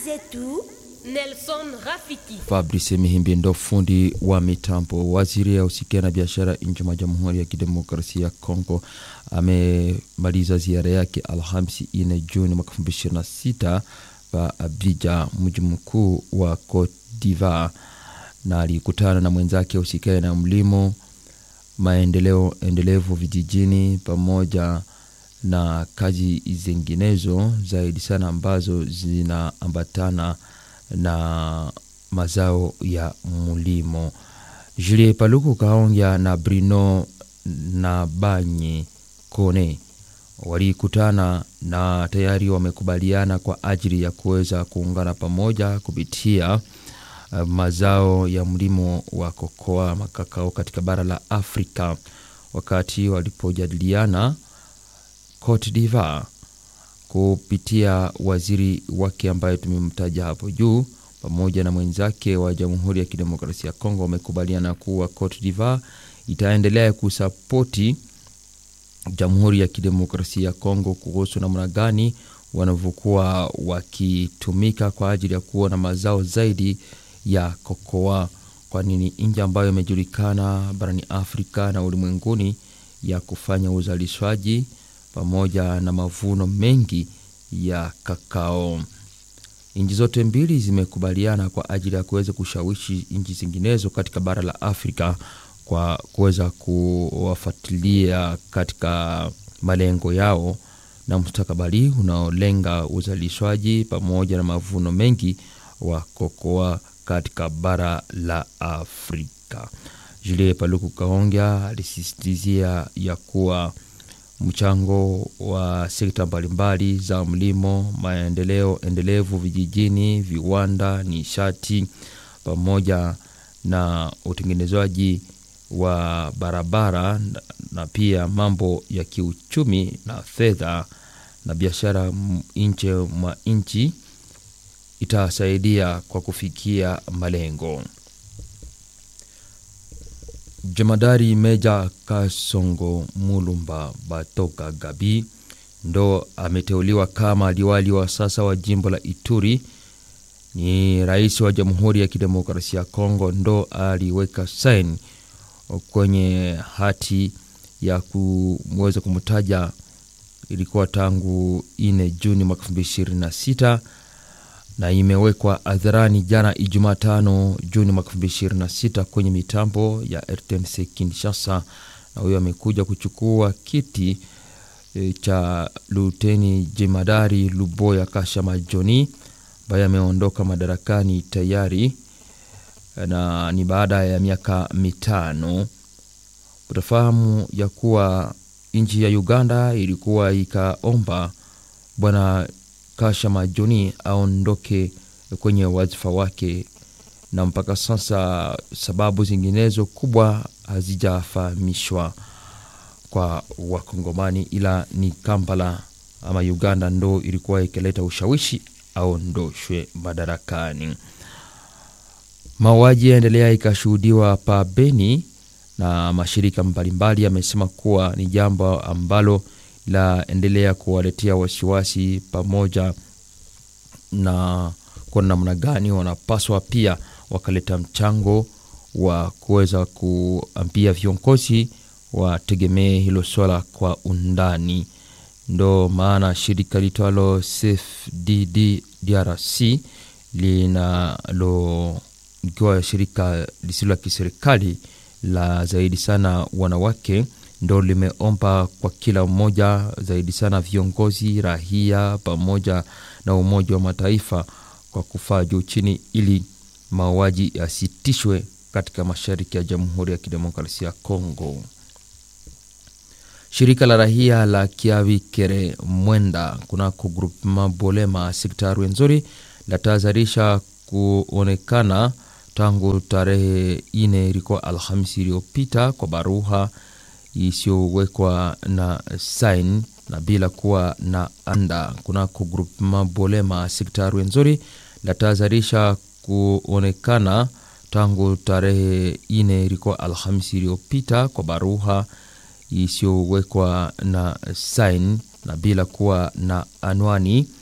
zetu Nelson Rafiki. Fabrice Mihimbi ndo fundi wa mitambo. Waziri ya usikia na biashara nje mwa Jamhuri ya Kidemokrasia ya Kongo amemaliza ziara yake Alhamisi 4 Juni mwaka 2026 pa Abidjan, mji mkuu wa Cote d'Ivoire, na alikutana na mwenzake usikae na mlimo, maendeleo endelevu vijijini pamoja na kazi zinginezo zaidi sana ambazo zinaambatana na mazao ya mulimo. Julie Paluku Kaongya na Bruno na Banye Kone walikutana na tayari wamekubaliana kwa ajili ya kuweza kuungana pamoja kupitia uh, mazao ya mlimo wa kokoa makakao katika bara la Afrika, wakati walipojadiliana Cote d'Ivoire kupitia waziri wake ambaye tumemtaja hapo juu pamoja na mwenzake wa Jamhuri ya Kidemokrasia ya Kongo wamekubaliana kuwa Cote d'Ivoire itaendelea kusapoti Jamhuri ya Kidemokrasia ya Kongo kuhusu namna gani wanavyokuwa wakitumika kwa ajili ya kuwa na mazao zaidi ya kokoa, kwani ni nchi ambayo imejulikana barani Afrika na ulimwenguni ya kufanya uzalishaji pamoja na mavuno mengi ya kakao. Nchi zote mbili zimekubaliana kwa ajili ya kuweza kushawishi nchi zinginezo katika bara la Afrika kwa kuweza kuwafuatilia katika malengo yao na mustakabali unaolenga uzalishwaji pamoja na mavuno mengi wa kokoa katika bara la Afrika. Julie Paluku Kaongya alisisitizia ya kuwa mchango wa sekta mbalimbali za mlimo, maendeleo endelevu vijijini, viwanda, nishati pamoja na utengenezaji wa barabara na pia mambo ya kiuchumi na fedha na biashara nje mwa nchi itasaidia kwa kufikia malengo. Jemadari Meja Kasongo Mulumba Batoka Gabi ndo ameteuliwa kama liwali wa sasa wa jimbo la Ituri. Ni rais wa Jamhuri ya Kidemokrasia ya Kongo ndo aliweka saini kwenye hati ya kuweza kumtaja, ilikuwa tangu 4 Juni mwaka 2026 na imewekwa hadharani jana Ijumaa tano Juni mwaka 2026 kwenye mitambo ya RTNC Kinshasa, na huyo amekuja kuchukua kiti e, cha luteni jemadari Luboya Kashama Joni ambaye ameondoka madarakani tayari na ni baada ya miaka mitano. Utafahamu ya kuwa nchi ya Uganda ilikuwa ikaomba bwana Kashama Joni aondoke kwenye wadhifa wake, na mpaka sasa sababu zinginezo kubwa hazijafahamishwa kwa Wakongomani, ila ni Kampala ama Uganda ndo ilikuwa ikileta ushawishi aondoshwe madarakani. Mauaji yaendelea ikashuhudiwa pa Beni na mashirika mbalimbali yamesema kuwa ni jambo ambalo laendelea kuwaletea wasiwasi pamoja na kwa namna gani wanapaswa pia wakaleta mchango wa kuweza kuambia viongozi wategemee hilo swala kwa undani. Ndo maana shirika litwalo CFDD DRC linalo ikiwa shirika lisilo la kiserikali la zaidi sana wanawake ndo limeomba kwa kila mmoja zaidi sana viongozi, rahia pamoja na Umoja wa Mataifa kwa kufaa juu chini ili mauaji yasitishwe katika mashariki ya Jamhuri ya Kidemokrasia ya Kongo. Shirika la rahia la Kiavikere Mwenda kunako grupema Bolema sekta Rwenzori latahadharisha kuonekana tangu tarehe ine ilikuwa Alhamisi iliyopita kwa baruha isiyowekwa na sain na bila kuwa na anda kunako grupema Bolema sekta Rwenzori latahadharisha kuonekana tangu tarehe ine ilikuwa Alhamisi iliyopita kwa baruha isiyowekwa na sain na bila kuwa na anwani